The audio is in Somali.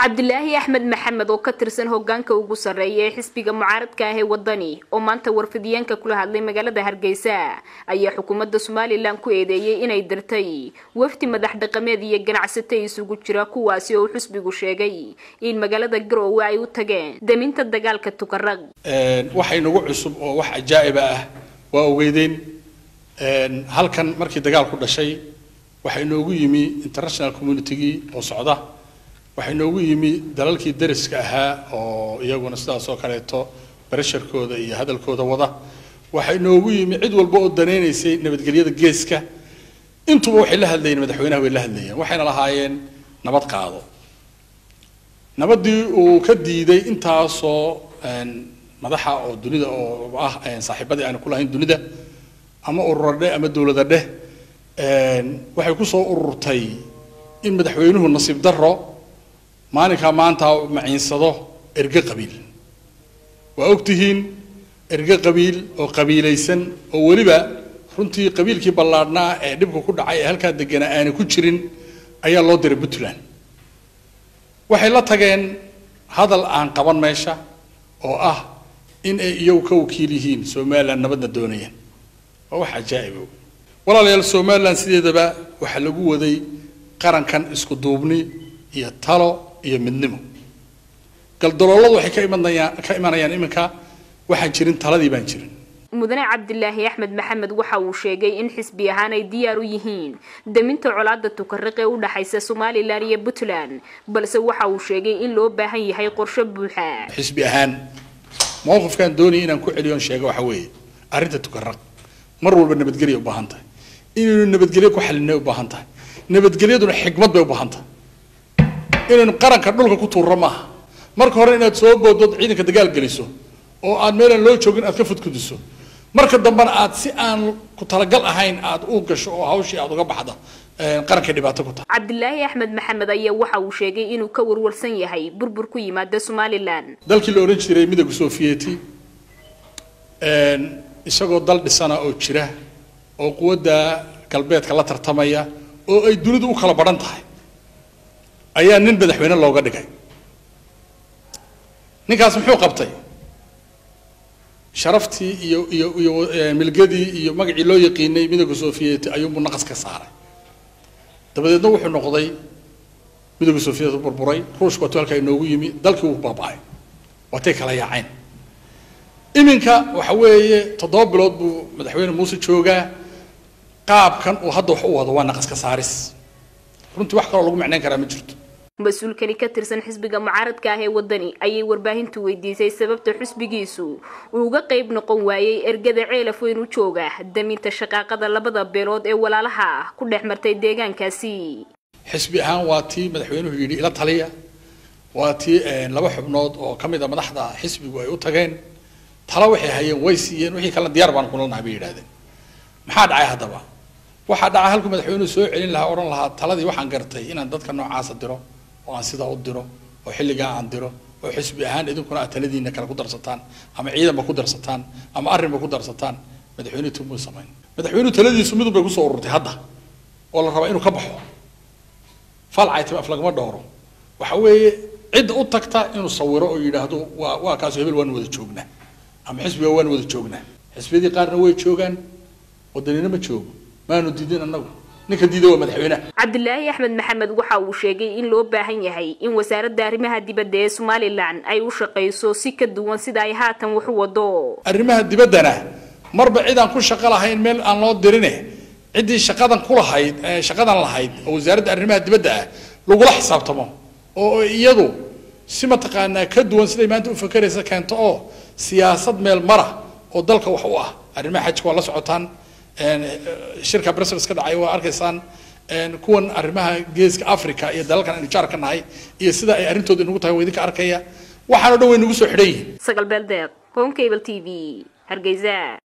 cabdilaahi axmed maxamed oo ka tirsan hogaanka ugu sarreeya ee xisbiga mucaaradka ah ee wadani oo maanta warfidiyeenka kula hadlay magaalada hargeysa ayaa xukuumadda somalilan ku eedeeyey inay dirtay wafdi madax dhaqameed iyo ganacsato isugu jira kuwaasi oo xisbigu sheegay in magaalada garoowe ay u tageen daminta dagaalka tukaraq waxay nagu cusub oo wax ajaa'iba ah waa ogeydeen halkan markii dagaalku dhashay waxaa inoogu yimi international communitygii oo socda waxaa inoogu yimi dalalkii dariska ahaa oo iyaguna sidaas oo kaleeto barasharkooda iyo hadalkooda wada waxaa inoogu yimi cid walba oo danaynaysay nabadgelyada geeska intuba waxay la hadlayeen madaxweynaha way la hadlayeen waxayna lahaayeen nabad qaado nabadii uu ka diiday intaasoo madaxa oo dunida oo ah saaxiibadii aanu ku lahayn dunida ama urura dheh ama dowlada dheh waxay kusoo ururtay in madaxweynuhu nasiib daro maalinkaa maanta maciinsado erge qabiil waa ogtihiin erge qabiil oo qabiilaysan oo weliba runtii qabiilkii ballaadhnaa ee dhibka ku dhacay ee halkaa deganaa aanay ku jirin ayaa loo diray puntland waxay la tageen hadal aan qaban meesha oo ah in ay iyagu ka wakiil yihiin somalilan nabadna doonayaan waa wax cajaa'ib walaalayaal somalilan sideedaba waxaa lagu waday qarankan isku duubni iyo talo iyo midnimo galdalooladu waxay ka imanayaan ka imanayaan iminka waxaan jirin taladii baan jirin mudane cabdilaahi axmed maxamed waxa uu sheegay in xisbi ahaan ay diyaar u yihiin daminta colaada tukaraq ee u dhaxaysa somalilan iyo puntland balse waxa uu sheegay in loo baahan yahay qorshe buuxa xisbi ahaan mowqifkaan doonaya inaan ku celiyoon sheego waxa weeye arrinta tukaraq mar walba nabadgelya u baahan tahay inaynu nabadgelyo ku xalinay u baahan tahay nabadgelyaduna xikmad bay u baahan tahay inaynu qaranka dhulka ku tuurro maaha marka hore inaad soo boodood ciidanka dagaal geliso oo aad meelaan loo joogin aad ka fudkudiso marka dambena aad si aan ku talagal ahayn aad u gasho oo hawshii aad uga baxda qaranka dhibaato ku tahay cabdilaahi axmed maxamed ayaa waxa uu sheegay inuu ka warwarsan yahay burbur ku yimaada somalilan dalkii la ohan jiray midowga sofiyeeti isagoo dal dhisana oo jira oo quwadda galbeedka la tartamaya oo ay dunidu u kala badhan tahay ayaa nin madaxweyne looga dhigay ninkaas muxuu qabtay sharaftii iyo iyo iyo milgadii iyo magacii loo yaqiinay midowga sofiyeeti ayuunbuu naqas ka saaray dabadeedna wuxuu noqday midowga sofiyeet u burburay ruushku waatu halkaa inoogu yimi dalkii wuu baaba-ay waatay kala yaaceen iminka waxa weeye toddoba bilood buu madaxweyne muuse joogaa qaabkan uu hadda wax u wado waa naqas ka saaris runtii wax kaloo lagu macnayn karaa ma jirto mas-uulkani ka tirsan xisbiga mucaaradka ah ee wadani ayay warbaahintu weydiisay sababta xisbigiisu uu uga qayb noqon waayey ergada ceelaf weyn u jooga daminta shaqaaqada labada beelood ee walaalaha ah ku dhex martay deegaankaasi xisbi ahaan waa tii madaxweynuhu yidhi ila taliya waa tii laba xubnood oo ka mid a madaxda xisbigu ay u tageen talo waxay hayeen way siiyeen wixii kalena diyaar baan kula nahay bay yidhahdeen maxaa dhacay haddaba waxaa dhacay halkuu madaxweynuhu soo celin lahaa odhan lahaa taladii waxaan gartay inaan dadka noocaasa diro oo aan sidaa u diro oo xilligaa aan diro oo xisbi ahaan idinkuna aad taladiina kale ku darsataan ama ciidanba ku darsataan ama arrinba ku darsataan madaxweynuhu tumuu samayn madaxweynuhu taladiisu midun bay kusoo ururtay hadda oo la rabaa inuu ka baxo falcaytim af lagama dhowro waxa weeye cidda u tagta inuu sawiro oo yidhaahdo waa waa kaaso hebel waan wada joognaa ama xisbiga waan wada joognaa xisbiyadii qaarna way joogaan wadanina ma joogo maanu diidin annagu ninka diida waa madaxweynaha cabdilaahi axmed maxamed waxa uu sheegay in loo baahan yahay in wasaaradda arrimaha dibadda ee somalilan ay u shaqayso si ka duwan sida ay haatan wax u wado arrimaha dibaddana marba cid aan ku shaqo lahayn meel aan loo dirine ciddii shaqadan ku lahayd shaqadan lahayd oo wasaaradda arrimaha dibadda ah lagula xisaabtamo oo iyadu si mataqaanaa ka duwan siday maanta u fakeraysa keento oo siyaasad meel mara oo dalka wax u ah arrimaha xajka waa la socotaan shirka brussels ka dhacay waa arkaysaan kuwan arrimaha geeska africa iyo dalalkan aynu jaar ka nahay iyo sida ay arrintooda inagu tahay waa idinka arkaya waxaan o dhan way nagu soo xidhan yihiin sagal beeldeeq home cable t v hargeysa